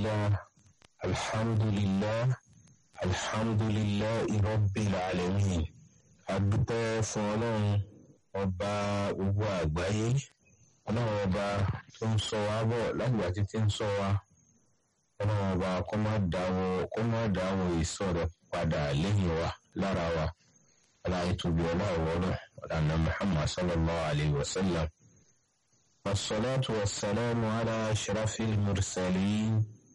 الله الحمد لله الحمد لله رب العالمين adúpẹ́ fún ọlọ́run ọba gbogbo àgbáyé ọlọ́run ọba tó ń sọ wá bọ̀ lágbà títí ń sọ wá ọlọ́run ọba kó má dáwọ́ kó má dáwọ́ ìsọ rẹ̀ padà lẹ́yìn wa lára wa aláyé tóbi ọlọ́run ọlọ́run ọ̀làna muhammad sallallahu alayhi wa sallam. والصلاة والسلام على أشرف المرسلين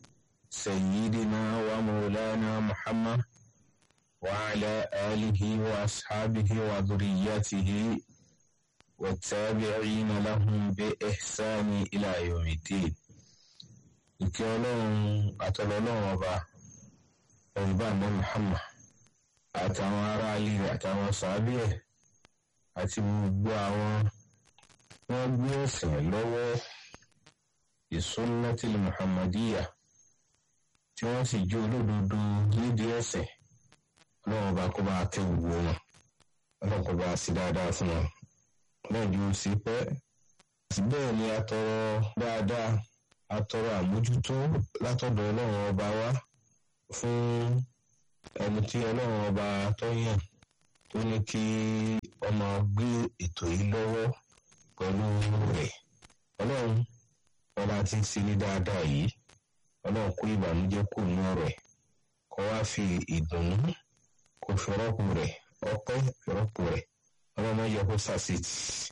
سيدنا ومولانا محمد وعلى آله وأصحابه وذريته والتابعين لهم بإحسان إلى يوم الدين ìkẹ́ ọlọ́run àtọlọ́lọ́run ọba ọ̀rùbá ní Muhammad àtàwọn aráalé rẹ̀ àtàwọn sàábì ẹ̀ àti gbogbo àwọn wọ́n gbé ẹ̀sìn lọ́wọ́ ìsúnnátil Muhammadiyya tí wọ́n sì jó olódodo nídìí ẹ̀sìn ọlọ́run ọba kó bá kẹ́ gbogbo wọn ọlọ́run kó bá sí dáadáa fún wọn ọlọ́run yóò sí pẹ́ àti bẹ́ẹ̀ ni a tọrọ dáadáa a tọrọ àmójútó látọ̀dọ̀ ọlọ́run ọba wa fún ẹni tí ọlọ́run ọba tó yàn tó ní kí ọmọ gbé ètò yìí lọ́wọ́ pẹ̀lú rẹ̀ ọlọ́run ọba ti ń ṣe ní dáadáa yìí ọlọ́run kó ìbànújẹ́ kò nú ọ̀rọ̀ ẹ̀ kó wá fi ìdùnnú kó fi rọ́pò rẹ̀ ọpẹ́ fi rọ́pò rẹ̀ ọlọ́run yẹ kó sàṣetì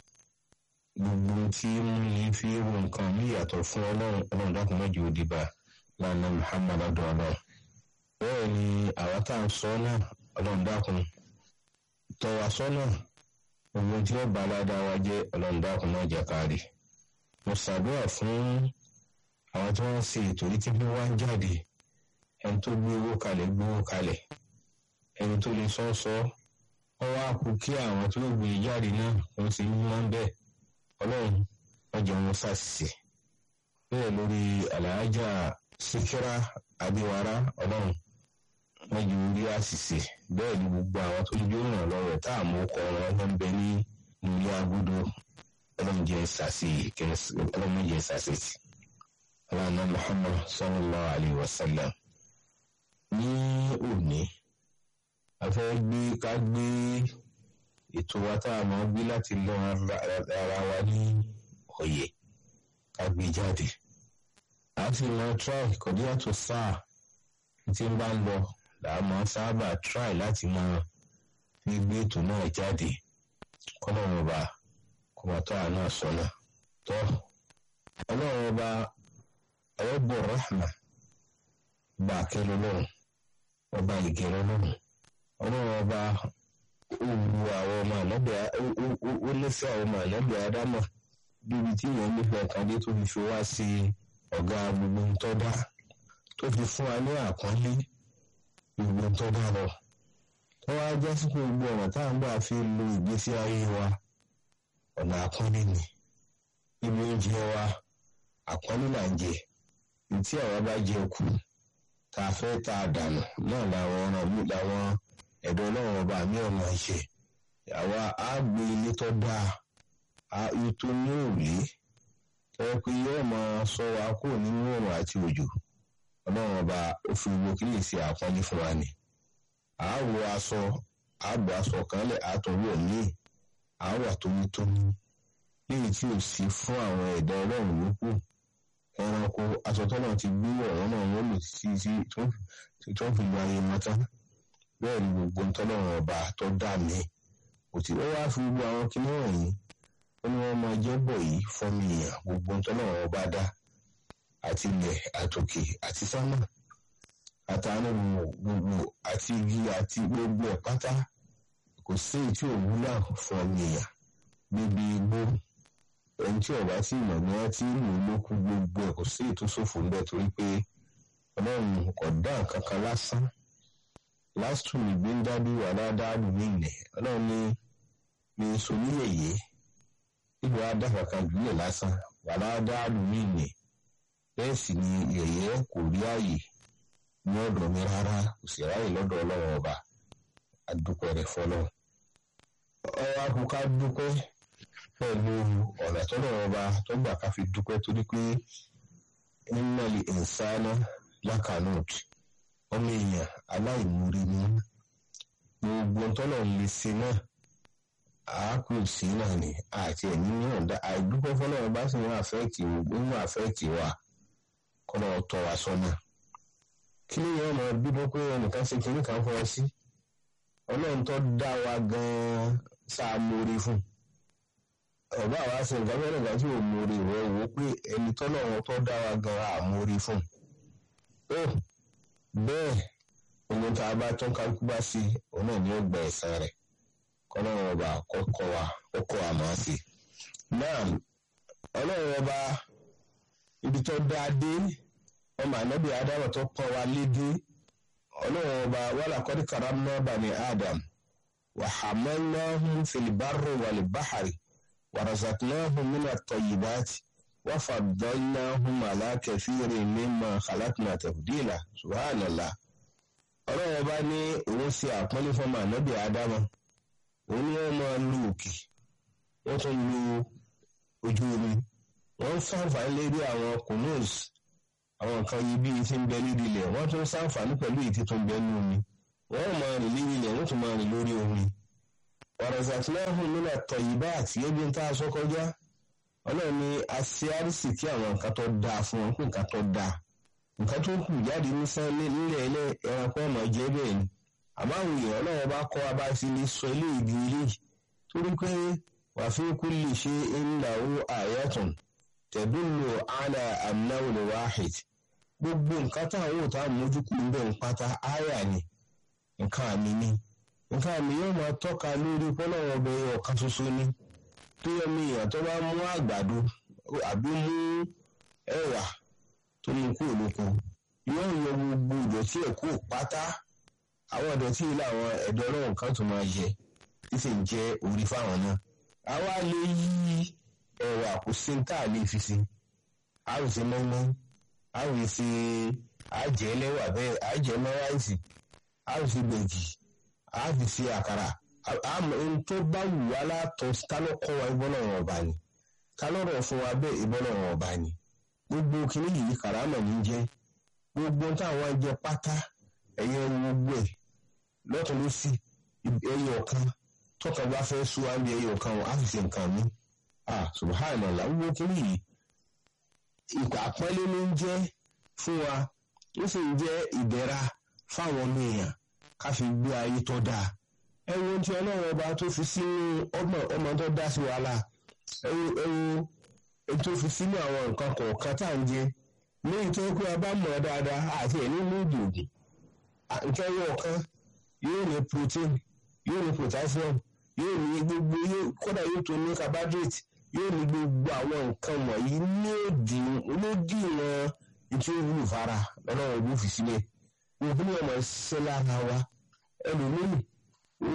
gbogbo tí mú yín fi ro nǹkan mí yàtọ̀ fún ọlọ́run ọlọ́run dákun mọ́jú òdìbà lánàá muhammad adùn ọlọ́run bẹ́ẹ̀ ni àwa tá à ń sọ náà ọlọ́run dákun tọ́ wa sọ́nà gbogbo tí ó bá aládàá wa jẹ́ ọlọ́run dákun náà jẹ́ kárí mo ṣàdúrà fún àwọn tí wọ́n ń ṣe ètò yìí tí bí wọ́n ń jáde ẹni tó gbé owó kalẹ̀ gbé owó kalẹ̀ ẹni tó lè sọ́ sọ́ ọ wá kú kí àwọn tó gbé jáde náà wọ́n ti ń mọ́ bẹ́ẹ̀ ọlọ́run ọjọ́ wọn ṣàṣìṣe bẹ́ẹ̀ lórí àlàájá síkírà adéwárá ọlọ́run wọ́n ju orí àṣìṣe bẹ́ẹ̀ ni gbogbo àwọn tó ń jó ràn lọ́wọ́ tá à mú kọ́ wọn wọ́n bẹ ní ilé agudo ọlọ́run jẹ́ ṣàṣì ọlọ́run jẹ́ ṣàṣì tì aláàánú muhammad sallallahu alayhi wa sallam ní òní a fẹ́ gbé ká gbé ètò wa tá a máa gbé láti lọ ara wa ní òye ká gbé jáde a sì máa try kọ̀dí àtò sáà tí ń bá ń lọ làá máa sábà try láti máa fi gbé ètò náà jáde kọ́lọ́run ọba kọ́mọtọ́ àná sọ́nà tọ́ ọlọ́run ọba ọ̀rọ̀bọ̀ rahma bá akẹ́lẹ́ lọ́run ọba ìgẹ̀rẹ́ lọ́run ọlọ́run ọba ó wu àwọn ọmọ ànábẹ́ ó lẹ́sẹ̀ àwọn ọmọ ànábẹ́ ádámà bíbi tí ìyẹn nífẹ̀ẹ́ kan dé tó fi fi wá sí ọ̀gá gbogbo ń tọ́ dá tó fi fún wa ní àpọ́nlé gbogbo ń tọ́ dá lọ. tó wá jẹ́ sí gbogbo ọ̀nà tá à ń gbà fi lo ìgbésí ayé wa ọ̀nà àpọ́nlé ni ibi oúnjẹ wa àpọ́nlé là ń jẹ tí àwa bá jẹ kù tá a fẹ́ tá a dànù náà làwọn ọ̀ràn mi làwọn ẹ̀dọ́ ọlọ́run ọba mi ọ̀nà ṣe àwa á gbé ilé tó dáa ètò ní òrùlé ẹ pé yóò máa sọ wa kúrò nínú òrùn àti òjò ọlọ́run ọba ó fi gbogbo kí lè ṣe àpọ́nlé fún wa ni àáwọ̀ aṣọ àbọ̀ aṣọ kan lẹ̀ àtọ̀wọ̀ míì àáwà tónítóní léyìí tí ò sí fún àwọn ẹ̀dá ọlọ́run yòókù ẹranko aṣọ tọ́lọ̀ ti gbé ọ̀rọ̀ náà wọ́n lò sí sí tó ń fi lu ayé wọn tán bẹ́ẹ̀ ni gbogbo ntọ́lọ́run ọba tó dá mi kò tí ó wá fi gbogbo àwọn kinní wọ̀nyí ó ní wọ́n máa jẹ́ bọ̀ yìí fọ́mi èèyàn gbogbo ntọ́lọ́run ọba dá àti ilẹ̀ àtòkè àti sámà àtàánú gbogbo àti igi àti gbogbo ẹ̀ pátá kò sí èyí tí ò wúlò fọ́mi èèyàn níbi igbó ẹni tí ọba tí ìmọ̀ ni wọ́n ti lò lókù gbogbo ẹ̀ kò sí ètò ṣòfò ń bẹ torí pé ọlọ́run kò dá nǹkan kan lásán lásìtò ìgbé ń dádú àdáadáa ní ilẹ̀ ọlọ́run ní ní soníyẹ̀yẹ ìlú adáfàkà jùlẹ̀ lásán àdáadáa ní ilẹ̀ bẹ́ẹ̀ sì ni yẹ̀yẹ́ kò rí ààyè ní ọ̀dọ̀ mi rárá kò sì ráàyè lọ́dọ̀ ọlọ́run ọba adúpẹ́ rẹ̀ fọlọ́ ọwọ́ akùkà dúpẹ́ pẹ̀lú ọ̀nà tọ́lọ̀ ọba tó gbà ká fi dúpẹ́ torí pé innal insana lakanot ọmọ èèyàn aláìmoore ni gbogbo tọ́lọ̀ lè ṣe náà àákù sí náà ni àti ẹ̀mí náà dá àìdúpẹ́ fọlọ́run bá sì ń àfẹ́ẹ̀tì ń àfẹ́ẹ̀tì wa kọ́nà tọ́ wa sọ́nà kí ni yẹn máa bíbọ pé ẹnìkan ṣe kinní kan fọ́ sí ọlọ́run tó dá wa gan-an sáà mórí fún ọba àwa ṣe nǹkan fẹ́rẹ̀ nígbà tí ò mórí ìwọ wò ó pé ẹni tọ́lọ́run tó dá wa gan-an àmórí fún ó bẹ́ẹ̀ ohun tá a bá tún kálukú bá sí òun náà ni ó gba ẹ̀san rẹ̀ kọ́lọ́run ọba kọ́kọ́ wa kọ́kọ́ wa máa sí. náà ọlọ́run ọba ibi tó dá dé ọmọ ànábì ádámù tó pọ́n wa lédè ọlọ́run ọba wàlà kọ́dí karamná bani adam wà hamalnahum fil barri wal bahri wà razaqnahum min at-tayyibati wà faddalnahum ala kathirin mimma khalaqna tafdila subhanallah ọlọ́run ọba ní òun ṣe àpọ́nlé fọmọ ànábì ádámù òun ni wọ́n máa lu òkè wọ́n tún lu ojú omi wọ́n ń ṣàǹfààní lérí àwọn kùnúùs àwọn nǹkan yìí bíi ti ń bẹ níbi ilẹ̀ wọ́n tún ṣàǹfààní pẹ̀lú èyí tó ń bẹ ní omi wọ́n máa rìn lérí ilẹ̀ wọ́n tún máa rìn lórí omi. wàràzàtìláhùn nínú àtọ̀ yìí bá àti ebi ń tá a sọ kọjá ọlọ́run ni a ṣe àrísì kí àwọn nǹkan tó dáa fún wọn pé nǹkan tó dáa nǹkan tó kù jáde nísán nílẹ̀ ilẹ̀ ẹranko ọmọ jẹ́ bẹ́ẹ̀ ni àmọ́ àwọn èèyàn ọlọ́run bá kọ́ abá sí ní sọ ilé ìdí ilé torí pé wà fi kulli shay'in lahu ayatun tadullu ala annahu al-wahid gbogbo nǹkan táwọn ò tá a mójú kù ń bẹ̀ ń pátá áyà ni nǹkan àmì ni nǹkan àmì yóò máa tọ́ka lórí pọ́lọ́wọ́ ọbẹ̀ ọ̀kan ṣoṣo ni tó yẹ mi èèyàn tó bá mú àgbàdo àbí mú ẹ̀wà tó mú kú òlóko yóò yọ gbogbo ìdọ̀tí ẹ̀ kú pátá àwọn ìdọ̀tí yìí làwọn ẹ̀dọ̀ ọlọ́run kan tó máa yẹ tí sì ń jẹ́ orí fáwọn náà àwa lè yí ẹ̀wà kò sí ní tá a lè fi si a ò sí mọ́mọ́ a ò sí àjẹ́ ẹlẹ́wà bẹ́ẹ̀ àjẹ́ mọ́ráìsì a ò sí gbẹ̀gì a fi sí àkàrà àmọ́ ohun tó bá wù wá látọ̀ kálọ́kọ́ wa ìbọn ọ̀rọ̀ ọ̀bà ni kálọ́rọ̀ fún wa bẹ́ẹ̀ ìbọn ọ̀rọ̀ ọ̀bà ni gbogbo kìnìún yìí kàrámọ̀ ní jẹ́ gbogbo táwọn jẹ pátá ẹ̀yẹ gbogbo ẹ̀ lọ́tún ló sì ẹyẹ ọ̀kan tọ́ka bá fẹ́ sún wá bí ẹyẹ ọ̀kan wọn á sì ṣe nǹkan mi ah subhanallah gbogbo kìnìún yìí ìpà àpọ́nlé ló ń jẹ́ fún wa ó sì ń jẹ́ ìdẹ̀ra fáwọn ọmọ èèyàn ká fi gbé ayé tó dáa ẹ wo tí ọlọ́run ọba tó fi sínú ọmọ ọmọ tó dá sí wàhálà ẹ wo ẹ wo tó fi sínú àwọn nǹkan kọ̀ọ̀kan tá à ń jẹ lẹ́yìn tó kó a bá mọ̀ dáadáa àti ẹ̀ nínú ìdì ògùn nǹkan ẹyọ ọ̀kan yóò ní protein yóò ní potassium yóò ní gbogbo kódà yóò tó ní carbohydrate yóò ní gbogbo àwọn nǹkan wọ̀nyí ní òdì lódì wọn tí ó wúlò fara lọ́nà ọdún fi sílẹ̀ òbí ni ọmọ ṣiṣẹ́ lára wa ẹlòmíì kò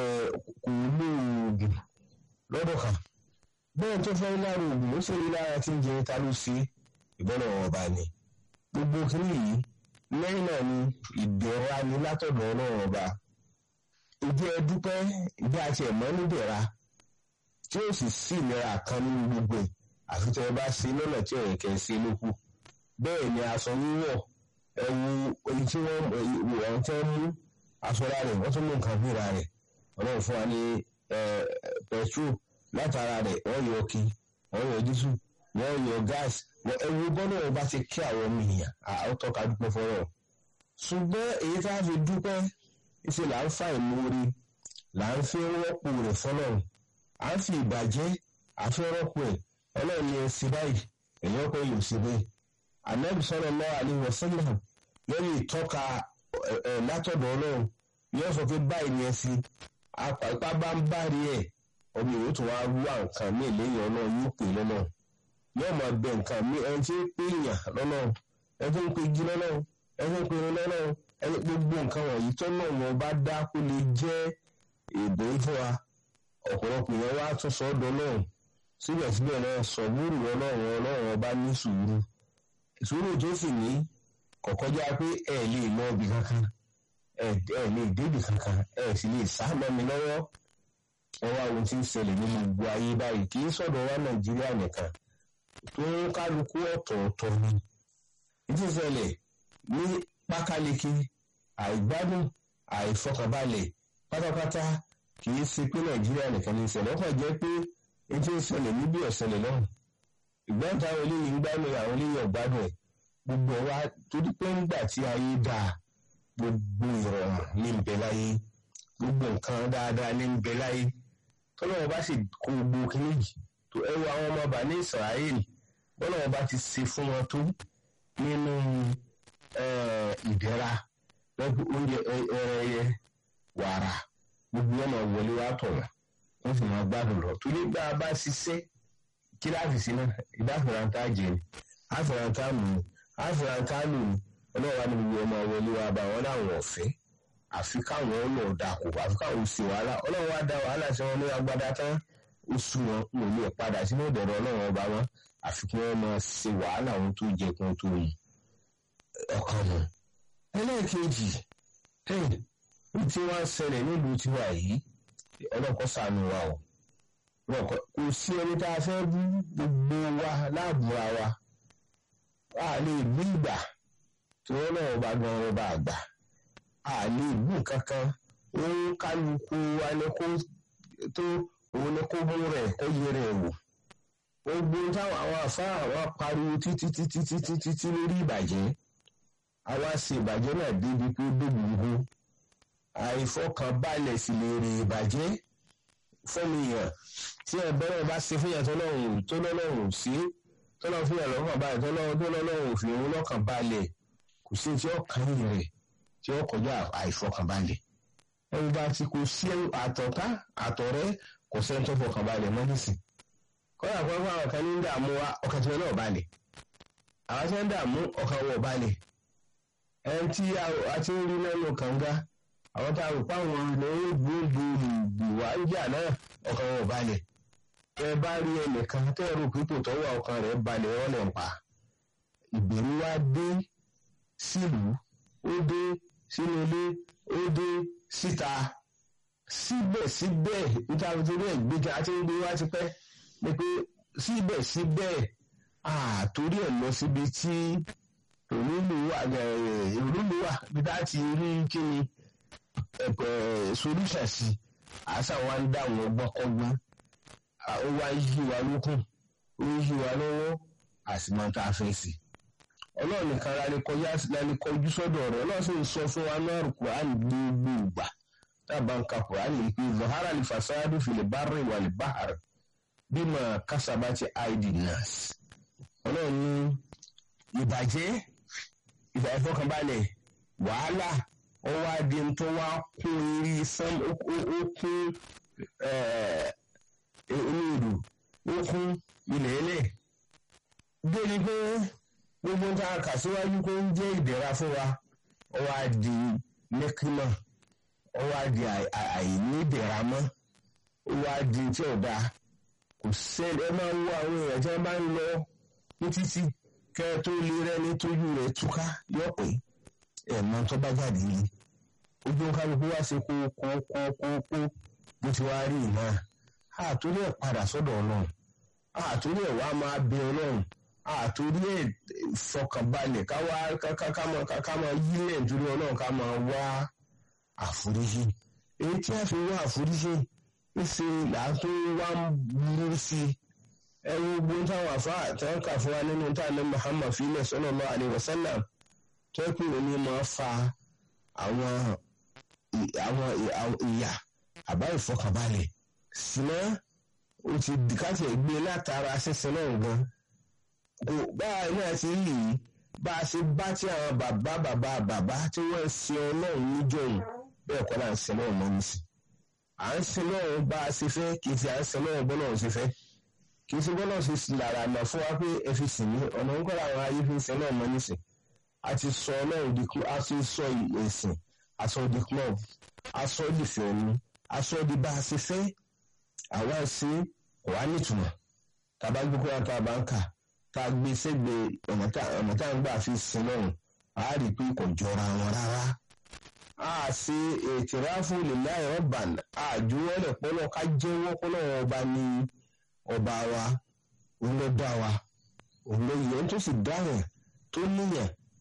lo oògùn lọ́dọ̀ kan bẹ́ẹ̀ tó fẹ́ lára oògùn ó sì rí lára tí ń jẹ ta ló ṣe ìbọn ọ̀rọ̀ ọba ni gbogbo kìíní yìí lẹ́yìn náà ni ìdẹ̀ra ni látọ̀dọ̀ ọlọ́run ọba ìdí ẹ dúpẹ́ ìdí àti ẹ̀mọ́ nídẹ̀ra tí ó sì sí ìlera kan nínú gbogbo ẹ̀ àfi tẹ́ ẹ bá ṣe lọ́nà tí ọ̀rẹ́ kẹ́ ẹ ṣe lókù bẹ́ẹ̀ ni aṣọ wíwọ̀ ẹ̀wù èyí tí wọ́n wọ́n tẹ́ mú aṣọ ra rẹ̀ wọ́n tún mú nǹkan fúnra rẹ̀ ọlọ́run fún wa ní petrol látara rẹ̀ wọ́n yọ ọkì wọ́n yọ dísù wọ́n yọ gáàsì ẹ̀wù bọ́lá wọn bá ti kí àwọn ọmọ èèyàn àwọn tọ́ka dúpẹ́ fọ́rọ̀ ṣùgbọ́n èyí tá a fi dúpẹ́ ṣe là ń fa ìmoore là ń fi rọ́pò rẹ̀ fọlọ́run à ń fi ìbàjẹ́ àfi rọ́pò ẹ̀ ọlọ́run ni ẹ ṣe báyìí èyàn kò yóò ṣe bẹ́ẹ̀ anabi sallallahu alaihi wasallam lẹ́yìn ìtọ́ka ẹ̀ látọ̀dọ̀ ọlọ́run yóò sọ pé báyìí ni ẹ ṣe apá bá ń bá rí ẹ̀ ọmọ ìwé tó wá wá nǹkan mí lẹ́yìn ọlọ́run yóò pè lọ́nà yóò máa bẹ nǹkan mí ẹni tí ń pè yàn lọ́nà ẹni tó ń pè jí lọ́nà ẹni tó ń pè lọ́nà ẹni gbogbo nǹkan wọ̀nyí tó náà wọn bá dá kó lè jẹ́ èdè fún wa ọ̀pọ̀lọpọ̀ yẹn wá tún sọ ọ́ dọ́lọ́run síbẹ̀síbẹ̀ náà sọ̀búrù ọlọ́run ọlọ́run ọba ní sùúrù sùúrù tó sì ní kọ̀kọ́já pé ẹ lè lọ ibì kankan ẹ lè débì kankan ẹ sì lè sá mọ́ mi lọ́wọ́ ẹ wá ohun tí ń ṣẹlẹ̀ ní gbogbo ayé báyìí kì í sọ̀dọ̀ wá nàìjíríà nìkan tó ń kálukú ọ̀tọ̀ọ̀tọ̀ ni ìdí ìṣẹ̀lẹ̀ ní pákáleke àìgbádùn àìfọkànbalẹ̀ pátápátá kì í ṣe pé nàìjíríà nìkan ní ìṣẹ̀lẹ̀ ọkàn jẹ́ pé etí ń ṣẹlẹ̀ níbi ọ̀ṣẹlẹ̀ náà ìgbọ́n táwọn eléyìí ń gbádùn àwọn eléyìí ọ̀gbádùn ẹ̀ gbogbo wa torí pé ńgbà tí ayé dáa gbogbo ìrọ̀rùn ní ń bẹ láyé gbogbo nǹkan dáadáa ní ń bẹ láyé tọ́lọ́wọ́ bá sì kó gbogbo kínní yìí tó ẹwọ àwọn ọmọ ọba ní Israel bọ́lọ́wọ́ bá ti ṣe fún wọn tó nínú ìdẹ́ra lọ́gbọ̀n oúnjẹ ẹrẹ́yẹ wàrà gbogbo ọmọ wọlé wa tọ̀ wọ́n wọ́n sì máa gbádùn lọ torí bá a bá ṣiṣẹ́ kíláàsì sí náà ìdáfẹ̀rántà jẹ ni àfẹ̀rántà mú ni àfẹ̀rántà lù ní ọlọ́wà ní gbogbo ọmọ wọlé wa bá wọn láwọn ọ̀fẹ́ àfi káwọn ọlọ́ dàkú àfi káwọn sì wàhálà ọlọ́wà dá wàhálà sí wọn ní agbádá tán oṣù wọn wọn ò lè padà sínú ìdẹ̀rọ̀ ọlọ́wọ́ ọba wọn àfi kí wọ́n máa ṣe wàhálà wọn tó jẹ kí wọ́n tó yìí ọkàn mọ́ ẹlẹ́ẹ̀kejì ní tí wọ́n ń ṣẹlẹ̀ nílùú tiwa yìí ọlọ́kọ́ sànù wa o kò sí ẹni tá a fẹ́ bú gbogbo wa láàbùra wa a lè bú ìgbà tí wọ́n náà bá gan ọba àgbà a lè bú kankan òun kálukú wa ni kó tó òun ni kó mú rẹ̀ kó yẹ rẹ̀ wò gbogbo táwọn àwọn àfáà wa pariwo títí títí títí títí lórí ìbàjẹ́ àwa ṣe ìbàjẹ́ náà débi pé ó débi ihu àìfọkànbalẹ̀ sì lè rè ìbàjẹ́ fọ́nìyàn tí ẹ̀bẹ̀rẹ̀ bá ṣe fún yàtọ̀ lọ́rùn tó lọ́rùn sí tó lọ́ fún yàtọ̀ lọ́kàn balẹ̀ tó lọ́rùn tó lọ́rùn fi òun lọ́kàn balẹ̀ kò sí tí ó kàn yín rẹ̀ tí ó kọjá àìfọkànbalẹ̀ ẹni bá ti kò sí àtọ̀tá àtọ̀rẹ́ kò sẹ́ni tó fọkànbalẹ̀ mọ́ nísìn kọ́lá kan fún àwọn kan ní dààmú wa ọkàn tí wọn náà balẹ̀ àwọn tí wọn dààmú ọkàn wọn ò balẹ̀ ẹni tí a ti ń rí lẹ́nu kànga àwọn tá a rò páwọn ìnáwó gbòógbò ìgbò wá ń jà náà ọkàn wọn ò balẹ̀ ẹ bá rí ẹnìkan tẹ́ ẹ rò pípò tọ́wọ́ ọkàn rẹ̀ balẹ̀ wọ́n lẹ̀ ń pa ìbẹ̀rù wá dé sílùú ó dé sínú ilé ó dé síta síbẹ̀síbẹ̀ níta torí ẹ̀ gbéga àti gbé wá ti pẹ́ ni pé síbẹ̀síbẹ̀ àtórí ẹ̀ lọ síbi tí òrùlù wà òrùlù wà bí tá ti rí kíni solution sí àṣà wa ń dá àwọn ọgbọ́n ó wá yí wa lókun ó yí wa lọ́wọ́ àsìmọ́ tá a fẹ́ sí. ọlọ́run nìkan la lè kọjú sọ́dọ̀ rẹ̀ ọlọ́run sì ń sọ fún wa náà kùránì gbogbo ìgbà tábà ń ka kùránì yìí pé zahara lè fasadu fil barri wal bahr bima kasabati aidi nas. ọlọ́run ní ìbàjẹ́ ìgbà ìfọkànbalẹ̀ wàhálà ó wá di tó wá kún irí sán ó kún olóòdù ó kún ilẹ̀ ẹlẹ̀ débi pé gbogbo ń ta kà síwájú pé ń jẹ́ ìdẹ̀ra fún wa ó wá di mẹ́kímọ̀ ó wá di àìnídẹ̀ra mọ́ ó wá di tí ò dáa kò sẹ́ni ẹ máa ń wo àwọn èèyàn tí wọ́n bá ń lọ ní títí kẹ́ ẹ tó lè rẹ́ni tójú rẹ̀ túká yọ̀ pé ẹ̀ mọ tó bá jáde yìí ojú kálukú wá sí kó kó kó kó kó bó ti wá rí iná àtúrí ẹ̀ padà sọ́dọ̀ ọlọ́run àtúrí ẹ̀ wá máa bẹ ọlọ́run àtúrí ẹ̀ fọkànbalẹ̀ ká wá ká máa yílẹ̀ nítorí ọlọ́run ká máa wá àforíjì èyí tí a fi wá àforíjì ń ṣe làátó wá ń burú sí i ẹ̀rù gbóhùn táwọn àfa àtàwọn kà fún wa nínú táwọn Muhammad fílẹ̀ sallallahu alaihi wasallam tó pé òní máa fa àwọn àwọn ìyà àbá ìfọkànbalẹ̀ síná ó ti dìkàtì gbé látara sísin náà gan kò báwa náà ti rí yìí bá a ṣe bá tí àwọn bàbá bàbá bàbá tí wọ́n ń sin ọlọ́run níjọ́yìn bẹ́ẹ̀ kọ́ náà ń sin náà mọ́ nísì à ń sin náà bá a ṣe fẹ́ kì í ṣe à ń sin náà bọ́lá ò ṣe fẹ́ kì í ṣe bọ́lá ò ṣe lára àmọ́ fún wa pé ẹ fi sìn mí ọ̀nà ń kọ́ àwọn ayé fi ń sin náà mọ́ nísì a ti sọ ọlọ́run di a ti sọ ẹ̀sìn aṣọ di club aṣọ di fẹ̀mí aṣọ di bá a ṣe fẹ́ àwa ṣe wà nítumọ̀ tàbá gbé kóra tá a bá ń kà tá a gbé sẹ́gbẹ̀ẹ́ ọ̀nà tá a ń gbà fi sin lọ́run a rí i pé kò jọra wọn rárá a ṣe ètìráfù lillahi rabban àjùwọ́lẹ̀ pọ́lọ́ ká jẹ́wọ́ pọ́lọ́ ọba ní ọba wa òun ló dá wa òun ló yẹ tó sì dáhùn tó níyàn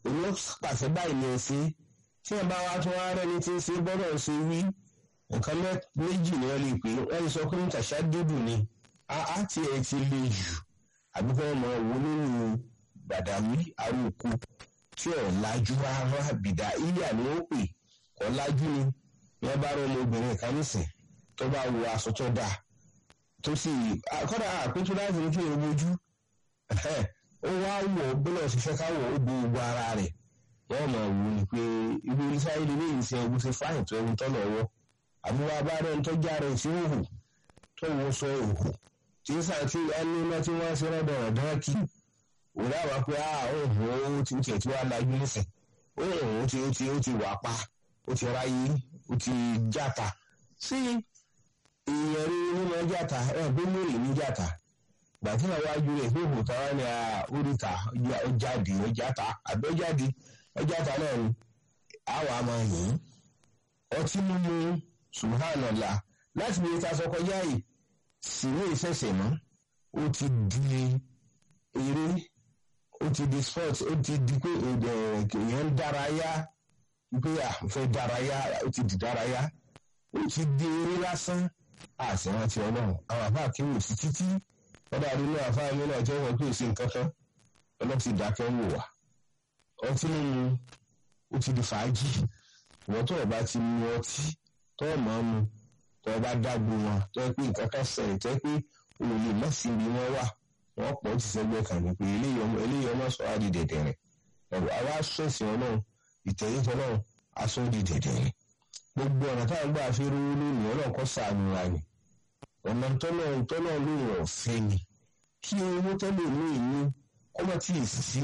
òun pàṣẹ báyìí ní ẹsẹ tí ẹ bá wá tún wá rẹni tí ń ṣe gbọ́dọ̀ ṣe wí nǹkan méjì ni wọ́n lè pè é wọ́n lè sọ pé tàṣà dúdú ni á ti ẹ̀ ti le jù àbí kí wọ́n mọ owó nínú gbàdáwí aróko tí ò lájú rárá bìdá ilé àní ó pè kọ́ lájú ni wọ́n bá rọ ọmọbìnrin kan nísìn tó bá wọ aṣọ tó dáa tó sì kọ́dà àpéjú láti ní kí n bójú ó wá wọ̀ bọ́lá òṣìṣẹ́ káwọ̀ ó bo gbogbo ara rẹ̀ wọ́n mọ̀ wù ní pé ibi oníṣáyé lè léyìn sí ẹgbẹ́ sí fáyìn tó ẹni tọ́lọ̀ wọ́ àbúrò abáàrẹ̀ ń tọ́jà rẹ̀ sí òhù tó wọ sọ òhù tí ń sàn tí ẹni iná tí wọ́n ṣe rọ́dọ̀ ọ̀dọ́ kí òun àwa pé a òhùn ó ti tiẹ̀ tí wàá lajú nísìn òhùn ó ti ó ti ó ti wà pa ó ti ráyé ó ti játa sí ìyẹn rí nínú játa ẹ̀ gbé mèrè ní játa gbàtí náà wájú rẹ̀ pé òhùn táwa ni oríta ó jáde ó játa àbí ó jáde ó játa náà ni àwa máa yìn ọtí mímu subhanallah láti bí ta sọ kọjá yìí síwé ìṣẹ̀ṣẹ̀ mọ́ ó ti di eré ó ti di sport ó ti di pé èèyàn ń dárayá pé à fẹ́ dárayá ó ti di dárayá ó ti di eré lásán àṣìrántí ọlọ́run àwọn àbá akéwò sí títí wọ́n dàbí inú àfáà mi náà jẹ́ wọn pé èsì nǹkan kan ọlọ́run ti dákẹ́ wò wá ọtí mímu ó ti di fàájì ìwọ́n tó o bá ti mu ọtí tó o máa mu tó o bá dágbo wọn tó o pé nǹkan kan ṣẹlẹ̀ tó o pé o lè má sí ibi wọn wà wọ́n pọ̀ ti sẹ́gbẹ́ kan ní pé eléyìí ọmọ sọ á di dẹ̀dẹ̀ rẹ̀ ẹ̀rọ àwa sọ̀sìn ọlọ́run ìtẹ̀yìn tọ́lọ́run aṣọ di dẹ̀dẹ̀ rẹ̀ gbogbo ọ̀nà táwọn gbà fi rówó lónìí ọlọ́run kọ́ sàánú wa ni ọ̀nà tọ́lọ́run tọ́lọ́run ló wọ̀ fẹ́ ni kí owó tọ́lọ̀ ní ìlú ọmọ tí ì sí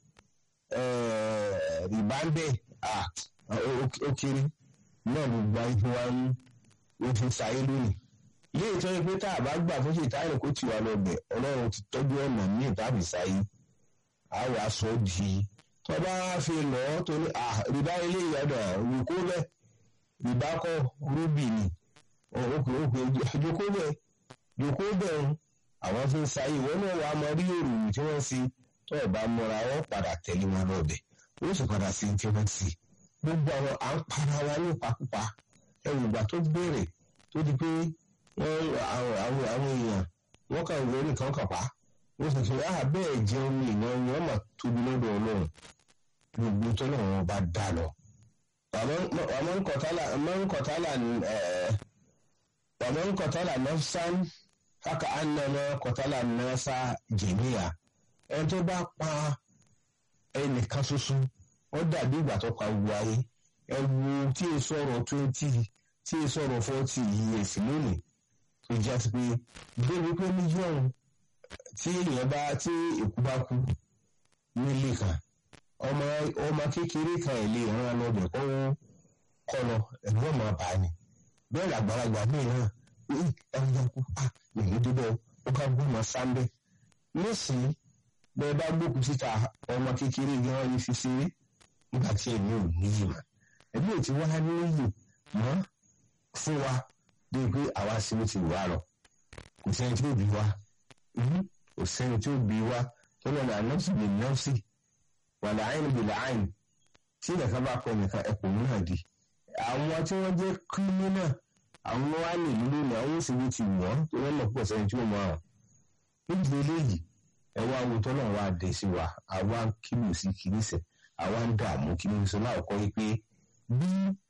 rìbá ń bẹ̀ ó kéré náà ló gba ife wa ń ojú sáyé lónìí ilé ìtọ́jú pé tá a bá gbà fún ṣètàlẹ̀ kó tì wá lọ bẹ̀ ọlọ́run ti tọ́jú ọ̀nà míì tàbí sáyé a wàá sọ di tó bá fi lọ́ tó ní rìbá ilé ìyàdọ̀ òyìnbó bẹ́ẹ̀ rìbá kọ́ rúbì ni òkè òkè jòkó bẹ́ẹ̀ jòkó bẹ́ẹ̀ àwọn fi ń sáyé ìwọ náà wàá mọ rí òrùn tí wọ́n fi tó ẹ̀ bá múra wọ́n padà tẹ̀lé wọn lọ́bẹ̀ ó sì padà sí tí wọ́n ti gbogbo àwọn à ń para wa ní ìpakúpa ẹ̀rù ìgbà tó bẹ̀rẹ̀ tó di pé wọ́n àwọn àwọn èèyàn wọ́n kàn wọ́n ní kan kàpá wọ́n sì fi áhà bẹ́ẹ̀ jẹun ní ìnáwó wọ́n mà tóbi lọ́dọ̀ ọlọ́run gbogbo tó náà wọ́n bá dà lọ. wàmọ́ ń kọ̀tálà wàmọ́ ń kọ̀tálà nafsan haka annama kọ̀tálà nasa jẹ̀míyà ẹni tó bá pa ẹnìkan ṣoṣo wọ́n dàbí ìgbà tó pa gbogbo ayé ẹ wo tí e sọ̀rọ̀ twenty tí e sọ̀rọ̀ forty years lónìí tó já sí pé débi pé mílíọ̀nù tí èèyàn bá tí èkú bá kú nílé kan ọmọ ọmọ kékeré kan ẹ̀ lè rán lọ́bẹ̀ kó kọ́ lọ ẹ̀rọ ọmọ bá ní bẹ́ẹ̀ làgbàlagbà míì náà ẹ̀rọ yẹn kú ah èyí dúdọ̀ ó ká gbọ́ ọmọ sáńbẹ́ nísìnyí bẹ́ẹ̀ bá gbókùn síta ọmọ kékeré gan wọn fi ṣeré nígbà tí èmi ò níyì mọ́ ẹbí ò ti wá níyì mọ́ fún wa bí pé àwa sí ló ti wà lọ kò sẹ́ni tí ó bí wa kò sẹ́ni tí ó bí wa tó lọ́nà ànọ́sì lè nọ́ọ̀sì wà láàyìn bí láàyìn tí nìkan bá pọ̀ nìkan ẹ̀pọ̀ náà di àwọn tí wọ́n jẹ́ kírímínà àwọn wá ní ìlú lónìí àwọn ó sì wí ti wọ́n tó wọ́n lọ pọ̀ sẹ́ni tí ó mọ̀ ọ́n nídìí eléyìí ẹ wá wo tọ́lọ̀ wá dé sí wa àwa ń kílò sí kìínísẹ̀ àwa ń dààmú kí ní sọ láòkọ́ yìí pé bí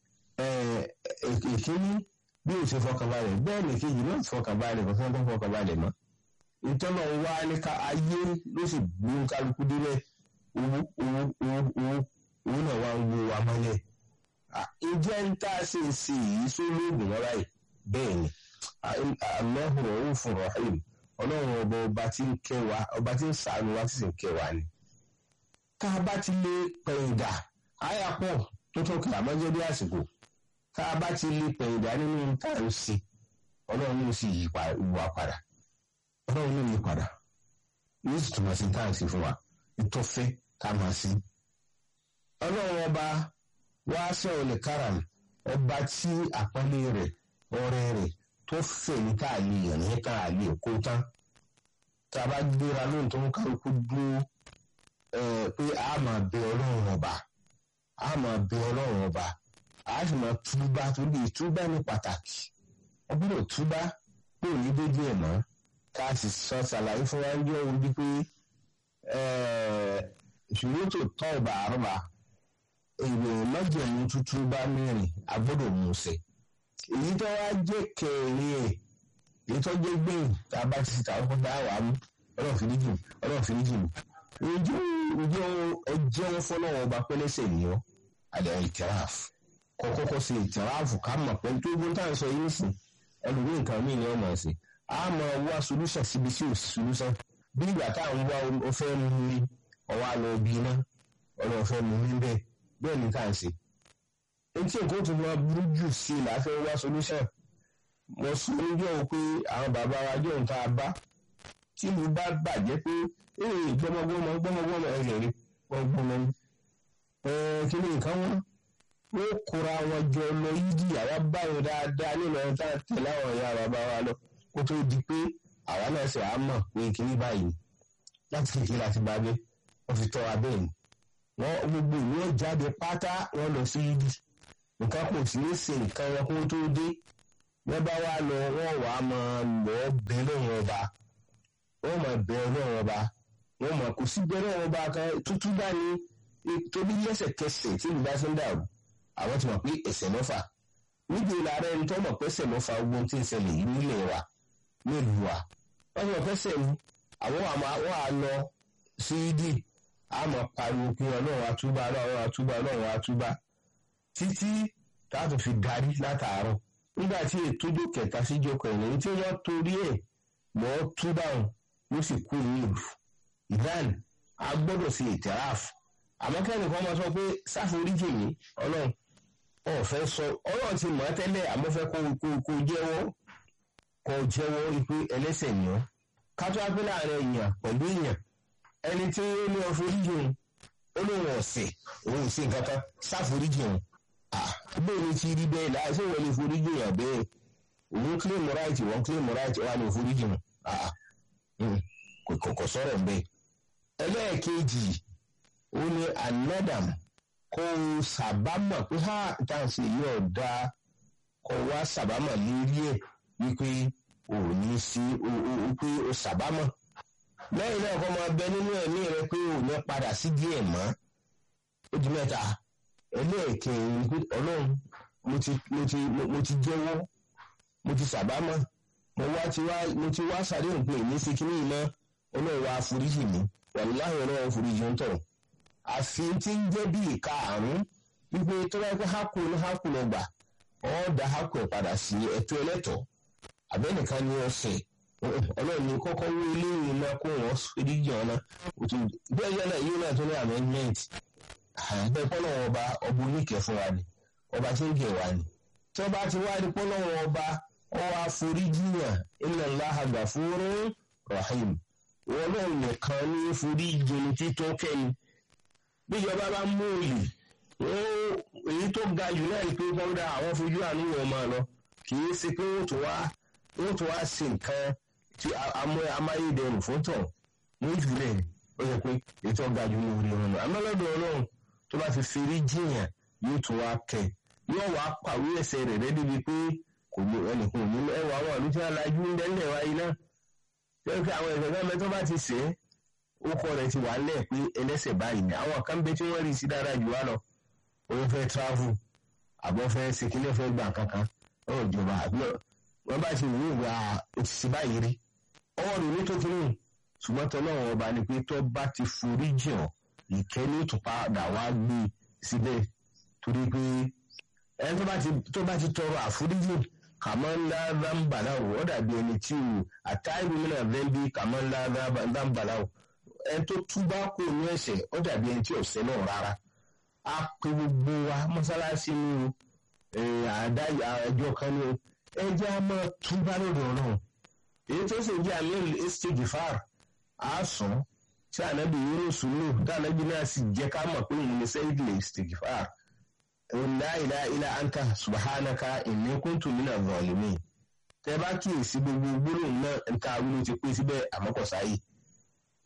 èkíní bí o ṣe fọkànbalẹ̀ bẹ́ẹ̀ ni kejì náà fọkànbalẹ̀ kò fẹ́ fọkànbalẹ̀ mọ́ ìtọ́nà wa ní ká ayé ló sì gbé kálukú délẹ̀ owó owó owó owó owó náà wá ń wo wa mọ́lẹ̀ ìjẹ́ ń tá a ṣe ṣe èyí sólóògùn wọn báyìí bẹ́ẹ̀ ni Allahu Raufur Rahim ọlọ́run ọba ọba tí ń kẹ́ wa ọba tí ń ṣàánú wa tí sì ń kẹ́ wa ni tá a bá ti lè pẹ̀yìndà àyà pọ̀ tó tó kìlà mọ́jẹ́ bí àsìkò tá a bá ti lè pẹ̀yìndà nínú tá à ń ṣe ọlọ́run ló sì yí wa padà ọlọ́run ló yí padà yóò sì túmọ̀ sí tá à ń ṣe fún wa ìtọ́fẹ́ tá a máa ṣe. ọlọ́run ọba wá ṣe olè karam ọba tí àpọ́nlé rẹ̀ ọrẹ rẹ̀ tó fẹ̀ ní tá a lè yàn ní tá a lè kó tán tá a bá gbéra lóhùn tó ń kálukú dúró pé a máa bẹ ọlọ́run ọba a máa bẹ ọlọ́run ọba a sì máa túbá torí ìtúbá ní pàtàkì wọ́n gbọ́dọ̀ túbá pé òní dójú ẹ̀ mọ́ ká sì sọ ṣàlàyé fún wa ń jẹ́ orí pé ìṣòro tó tọ́ ọba àrùbá ìròyìn májèmú tuntun bá mẹ́rin a gbọ́dọ̀ mú un ṣe èyí tó wá jẹ́ kẹrin ẹ̀ èyí tó jẹ́ gbẹ̀yìn tá a bá ti ṣe tàwọn fún dáhà mú ọlọ́run fìdíjì ọlọ́run fìdíjì mi ǹjẹ́ ǹjẹ́ ọjọ́ wọn fọlọ́wọ́ ọba pẹ́lẹ́sẹ̀ nìyọ́ àdé ìtìráf kọ́kọ́kọ́ ṣe ìtìráf ká mọ̀ pé tó gbọ́n tá à ń sọ yìí nìsín ẹlòmíì nǹkan míì ni wọ́n mọ̀ sí a máa wá solúṣàn síbi tí ò sí solúṣàn bí ìgbà tá à ń wá o fẹ́ mú mi ọwọ́ àlọ́ bí iná ọlọ́run fẹ́ mú mi bẹ́ẹ̀ bẹ́ẹ̀ ni tá à ń ṣe etí nǹkan tó máa burú jù sí i láfẹ́ wá solúṣàn mo sọ níjọ́ pé àwọn bàbá wa jọ ń ta bá tí mo bá bàjẹ́ pé ee gbọmọgbọmọ gbọmọgbọmọ ẹsẹ̀ rí gbọmọgbọmọ ní. kí ni nǹkan wọn wọ́n kóra wọn jọ lọ yídì àwa báyìí dáadáa nínú ẹni tá a tẹ̀lé àwọn ìyá bàbá wa lọ kó tó di pé àwa náà ṣe àá mọ̀ pé kíní báyìí láti kékeré láti bá gbé wọ́n fi tọ́ wa bẹ́ẹ̀ ni. wọ́n gbogbo ìlú ẹ̀ jáde pátá wọ́n lọ sí yídì nǹkan kò sí ní ṣe nǹkan wọn kó tó dé wọ́n bá wá lọ wọ́n wàá máa lọ bẹ́ẹ̀ lóhùn ọba wọ́n máa bẹ́ẹ̀ lóhùn ọba wọ́n mọ̀ kò sí bẹ́ẹ̀ lóhùn ọba kan tútú bá ní torí lẹ́sẹ̀kẹsẹ̀ tí ìlú bá fi ń dàrú àwọn ti mọ̀ pé ẹsẹ̀ mọ́fà níbi ìlànà ẹni tó mọ̀ pé ẹsẹ̀ mọ́fà ogun tí ń ṣẹlẹ̀ yìí nílẹ̀ wa nílùú wa wọ́n ti mọ̀ pé ẹsẹ̀ ni àwọn àmọ́ àwọn àlọ́ sí ìdí àmọ́ pariwo pé ọlọ́run àtúbà ọlọ́run àtúbà ọlọ́run àtúbà títí táàtò fi darí látàárọ̀ nígbà tí ètò ìjọ kẹta síjọ kẹrin tí wọ́n torí ẹ̀ lọ́ túbà wọn ló sì kú ní ìlú ìdán a gbọ́dọ̀ sí ìtẹ̀ráàfù àmọ́ kẹ́ni kan máa sọ pé sáforíjì mi ọlọ́run ọ̀fẹ́ sọ ọlọ́run ti mọ̀ ẹ́ tẹ́lẹ̀ àmọ́ fẹ́ kó kó kó jẹ́wọ́ kó jẹ́wọ́ pé ẹlẹ́sẹ̀ ni ọ́ kátó apẹ́ láàrin èèyàn pẹ̀lú èèyàn ẹni tí ó ní ọforíjì òun ó lóun ọ̀sẹ̀ òun ò sí nǹkan kan sáforíjì òun bẹ́ẹ̀ ni ti rí bẹ́ẹ̀ láì ṣé wọ́n lè foríjì yàn bẹ́ẹ̀ òun claim right wọ́n claim right wà ní foríjì òun kò kò sọ̀rọ̀ bẹ́ẹ̀ ẹlẹ́ẹ̀kejì ó ní anadam kó o sàbámọ̀ pé ha dáǹsì yìí ọ̀dà kó o wá sàbámọ̀ lórí ẹ̀ wípé o ò ní sí o o pé o sàbámọ̀ lẹ́yìn náà kó máa bẹ nínú ẹ̀mí rẹ pé o ò ní padà sí díẹ̀ mọ́ ó di mẹ́ta ẹlẹ́ẹ̀kẹrin pé ọlọ́run mo ti mo ti mo ti jẹ́wọ́ mo ti sàbámọ̀ mo wá ti wá mo ti wá sàdéhùn pé èmi ṣe kíní iná ọlọ́run wá foríjì mi wàlúwàhì ọlọ́run foríjì ń tọ̀ àfi tí ń jẹ́ bí ìka àrùn wípé tó bá pẹ́ hákù ní hákù lọ gbà ọ́ da hákù ẹ̀ padà sí ẹ̀tọ́ ẹlẹ́tọ̀ àbẹ́nìkan ní ọ̀sẹ̀ ọlọ́run ní kọ́kọ́ wó eléyìí náà kó wọ́n foríjì ọ̀nà bẹ́ẹ̀ yẹn náà yìí náà tó ní amendment àbẹ́ pọ́nlọ́wọ́ ọba ọba oníkẹ́ fún wa ni ọba tí ń kẹ́ wa ni tí wọ́n bá ti wá ní pọ́nlọ́wọ́ ọba ọwọ́ àforíjì yàn inna Allaha ghafurun rahim wọn náà nìkan ní foríjì ní títọ́ kẹ́ni bíjọba bá mú òòlì èyí tó ga jù náà ni pé kọ́ńdà àwọn fojú àánú wọn máa lọ kì í ṣe pé wọ́n tó wá wọ́n tó wá ṣe nǹkan tí amáyédẹrùn fún tọ̀ wọ́n jùlẹ̀ ó yẹ pé èyí tó ga jù ní orí wọn lọ amọ́lọ́dọ̀ ọlọ́run tó bá fi fèrè jìyàn yóò tún wá kẹ̀ yóò wá pàwé ẹsẹ̀ rẹ̀ rẹ́ débi pé kò ní ẹnìkan ò ní ẹwà àwọn àlùtí alájú ń dẹ́lẹ̀ wáyé náà tẹ́lẹ̀ pé àwọn ẹ̀sẹ̀ náà tó bá ti sè é orúkọ rẹ̀ ti wà lẹ̀ pé ẹlẹ́sẹ̀ báyìí ni àwọn kan bẹ tí wọ́n rí sí dáadáa jù wá lọ òun fẹ́ travel àbọ̀ fẹ́ sekele fẹ́ gbà kankan ọ̀rọ̀ ìjọba àbúrò wọ́n bá ti wù ú wá òtítì báyìí rí ọwọ́ rẹ̀ ní tó kiri ṣùgbọ́n tọ́lọ́wọ́ ọba ni pé tó bá ti forí jìn ọ́ ìkẹ́ ní ìtúpadà wá gbé síbẹ̀ torí pé ẹni tó bá ti tọrọ àforíjì kàmọ́ ńlá dáńbàláwò ó dàbí ẹni tí o àtàìwé mìíràn bẹ́ẹ̀bí kàmọ́ ńlá dáńbàláwò ẹni tó túbá kó ní ẹ̀ṣẹ̀ ó dàbí ẹni tí ọ̀sẹ̀ náà rárá a pe gbogbo wa mọ́sálásí ni o àdá ẹjọ́ kan ni o ẹ jẹ́ a máa túbá lọ́dọ̀ ọlọ́run èyí tó sì jẹ́ àmì estage far á sùn tí ànábì Yunus lò tí ànábì náà sì jẹ́ ká mọ̀ pé òun ní sẹ́yìn lè stage far la ilaha illa anta subhanaka inni kuntu minaz zalimin tẹ bá kíyèsí gbogbo gbólóhùn náà nǹkan awúlò ti pé síbẹ̀ àmọ́kọ̀sáyì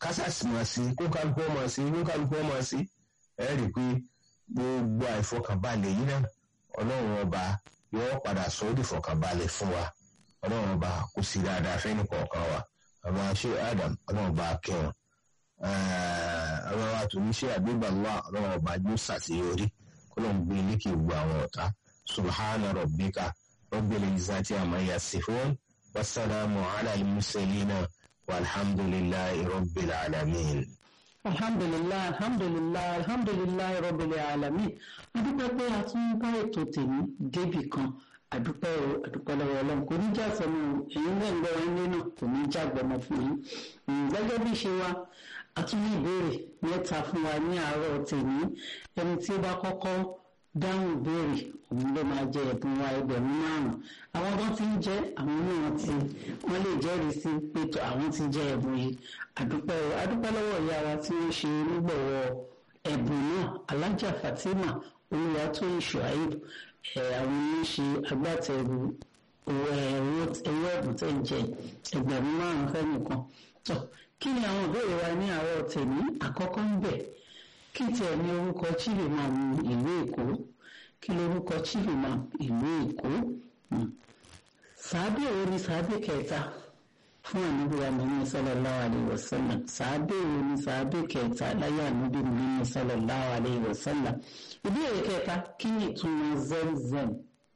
kásásì máa sí kó kálukú máa sí kó kálukú máa sí ẹ rí i pé gbogbo àìfọkànbalẹ̀ yìí náà ọlọ́run ọba yóò padà sọ ọ́ di fọkànbalẹ̀ fún wa ọlọ́run ọba kò sí dáadáa fẹ́ni kọ̀ọ̀kan wa àmọ́ ṣé Adam ọlọ́run ọba kẹwọn ọlọ́run àtúní ṣé àgbégbàlúwà ọlọ́run ọba yóò ṣàṣeyọrí kó lóun gbé lékè gbogbo àwọn ọ̀tá subhana rabbika rabbil izzati amma yasifun wasalaamu ala al-mursalina walhamdulillahi rabbil alamin. alhamdulilayi alhamdulilayi alhamdulilayi rabbil alamin adúpẹ́ pé a tún bá ètò tèmi débì kan àdúpẹ́ o àdúpẹ́ lọ́wọ́ ọlọ́run kò ní já sọnù èyí náà ń gbọ́ ilé náà kò ní já gbọmọ fún yín gẹ́gẹ́ bí ṣe wa a tún ní ìbéèrè mẹ́ta fún wa ní àárọ̀ tèmi ẹni tí ó bá kọ́kọ́ dáhùn ìbéèrè òun ló máa jẹ ẹ̀bùn wa ẹgbẹ̀rún márùn-ún àwọn tó ti ń jẹ́ àwọn náà ti wọ́n lè jẹ́rìí sí pé àwọn ti jẹ ẹ̀bùn yìí àdúpẹ́ o àdúpẹ́ lọ́wọ́ ìyá wa tí wọ́n ṣe onígbọ̀wọ́ ẹ̀bùn náà alájà Fatima Olúwatóyìn Shuaib àwọn ní ṣe agbátẹrù owó ẹ̀bùn tẹ̀ ń jẹ ẹgbẹ̀rún márùn-ún fẹ́nìkan tó kí ni àwọn ìbéèrè wa ní àárọ̀ tèmi àkọ́kọ́ ń bẹ̀ kí tiẹ̀ ní orúkọ chibimam ìlú Èkó kí lorúkọ chibimam ìlú Èkó sàábẹ̀ wo ni sàábẹ̀ kẹta fún ànábì Muhammad sallallahu alayhi wa sallam sàábẹ̀ wo ni sàábẹ̀ kẹta láyé ànábì Muhammad sallallahu alayhi wa sallam ìbéèrè kẹta kí ni ìtumọ̀ zemzem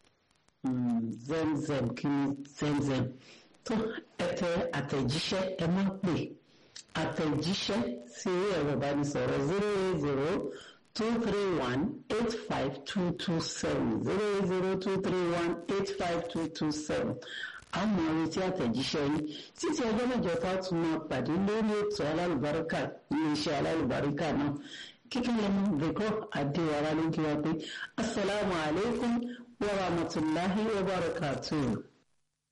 zemzem kí ni zemzem tó ẹtẹ àtẹ̀jíṣẹ́ ẹ má pè àtẹ̀jíṣẹ́ sí orí ẹ̀rọ ìbánisọ̀rọ̀ zero eight zero two three one eight five two two seven zero eight zero two three one eight five two two seven àwọn retí àtẹ̀jíṣẹ́ yìí títí ọjọ́ mẹ́jọ tá a tún máa pàdé lórí ètò alálùbáríkà iléeṣẹ́ alálùbáríkà náà kíkẹ́ lẹ́nu bẹ̀kọ́ àdéhùn ló ń kí wa pé asalaamualeykum wa rahmatulahi wa barakatuh.